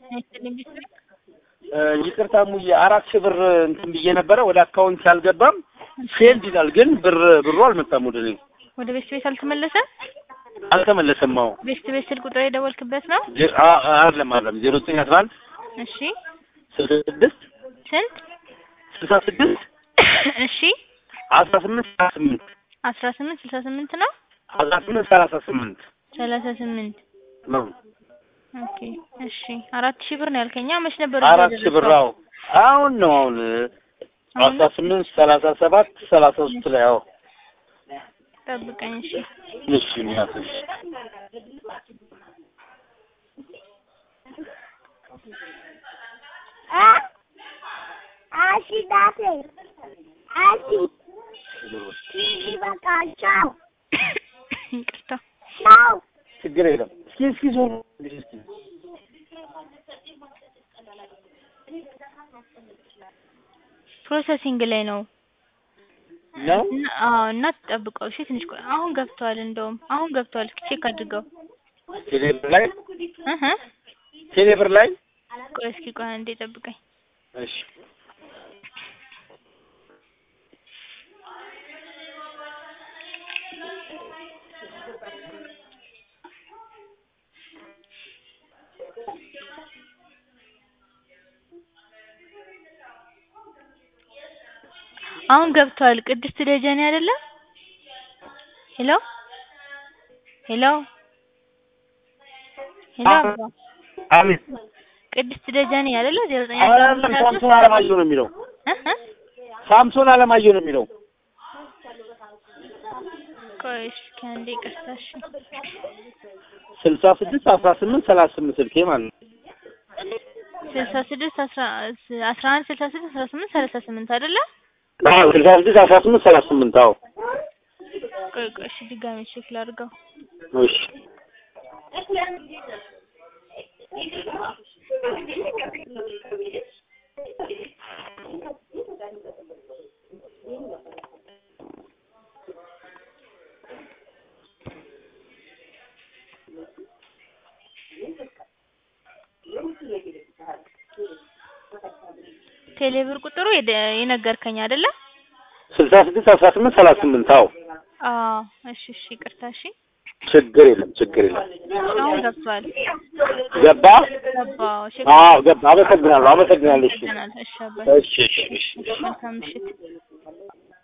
አይስጥልኝ ቢስጥልኝ ይቅርታ ሙዬ አራት ሺህ ብር እንትን ብዬ ነበረ ወደ አካውንት አልገባም። ፌልድ ይላል ግን ብር ብሩ አልመጣም ወደ እኔ ወደ ቤት ቤት አልተመለሰም። አልተመለሰም። አዎ ቤት ቤት ስልክ ቁጥር የደወልክበት ነው? ዜ- አ- አ- አይደለም አይደለም ዜሮ ዘጠኝ አስራ አንድ እሺ ስልሳ ስድስት ስንት? ስልሳ ስድስት እሺ አስራ ስምንት ሰላሳ ስምንት አስራ ስምንት ስልሳ ስምንት ነው አስራ ስምንት ሰላሳ ስምንት ሰላሳ ስምንት ነው። ኦኬ እሺ አራት ሺህ ብር ነው ያልከኛ መች ነበር አራት ሺህ ብር አዎ አሁን ነው አሁን አስራ ስምንት ሰላሳ ሰባት ሰላሳ ሶስት ላይ አዎ ጠብቀኝ እሺ እሺ ሚያስሽ አሺ ዳሴ አሺ ቲቪ በቃ ቻው ይቅርታ ቻው ችግር የለም። እስኪ እስኪ ዞር እስኪ ፕሮሰሲንግ ላይ ነው ነው እና አዎ እና ጠብቀው እሺ ትንሽ ቆይ አሁን ገብቷል እንደውም አሁን ገብቷል እስኪ ቼክ አድርገው ቴሌብር ላይ እህ ቴሌብር ላይ ቆይ እስኪ ቆይ አንዴ ጠብቀኝ እሺ አሁን ገብቷል ቅድስት ደጀኔ አይደለ ሄሎ ሄሎ ሄሎ አባ አሜን ቅድስት ደጀኔ አይደለ ዜሮ ዘጠኝ አይደለም ሳምሶን አለማየሁ ነው የሚለው እህ ሳምሶን አለማየሁ ነው የሚለው ቆይ እስኪ አንዴ ይቅርታ እሺ ስልሳ ስድስት አስራ ስምንት ሰላሳ ስምንት ስልኬ ማለት ነው ስልሳ ስድስት አስራ አስራ አንድ ስልሳ ስድስት አስራ ስምንት ሰላሳ ስምንት አይደለ አዎ ስልሳ ስድስት አስራ ስምንት ሰላሳ ስምንት አዎ ቆይ ቆይ እሺ ድጋሜ ቼክ ላድርገው እሺ ቴሌብር ቁጥሩ የደ- የነገርከኝ አይደለ ስልሳ ስድስት አስራ ስምንት ሰላሳ ስምንት አዎ አዎ እሺ እሺ ይቅርታ እሺ ችግር የለም ችግር የለም አሁን ገብቷል ገባ ገባው እሺ አዎ ገባ አመሰግናለሁ አመሰግናለሁ እሺ ይገናል እሺ አባይ እሺ እሺ እሺ መልካም ምሽት